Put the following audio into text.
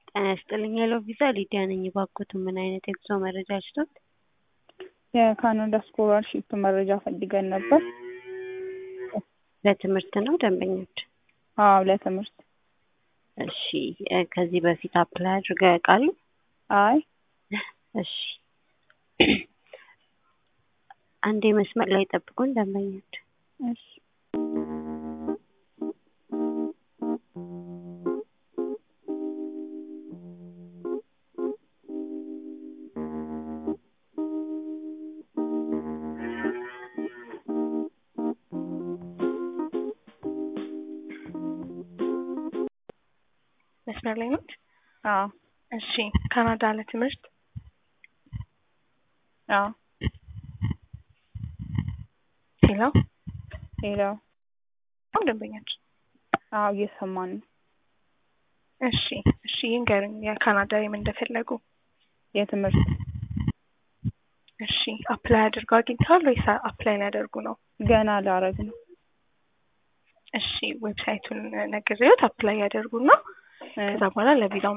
ጤና ይስጥልኝ ሄሎ ቪዛ ሊዲያ ነኝ። እባክዎት ምን አይነት የጉዞ መረጃ ልስጥዎት? የካናዳ ስኮላርሺፕ መረጃ ፈልገን ነበር። ለትምህርት ነው ደንበኞች? አዎ ለትምህርት። እሺ እ ከዚህ በፊት አፕላይ አድርገው ያውቃሉ? አይ እሺ አንዴ መስመር ላይ ጠብቁን ደንበኞች። እሺ መስመር ላይ ነች? አዎ እሺ ካናዳ ለትምህርት አዎ ሄሎ ሄሎ አሁን ደንበኛች አዎ እየሰማን ነው። እሺ እሺ ይንገሩኝ የካናዳ የምን እንደፈለጉ የትምህርት እሺ አፕላይ አድርገው አግኝተዋል ወይስ አፕላይ ሊያደርጉ ነው? ገና ላረግ ነው። እሺ ዌብሳይቱን ነግሬዎት አፕላይ ያደርጉና ከዛ በኋላ ለቪዛው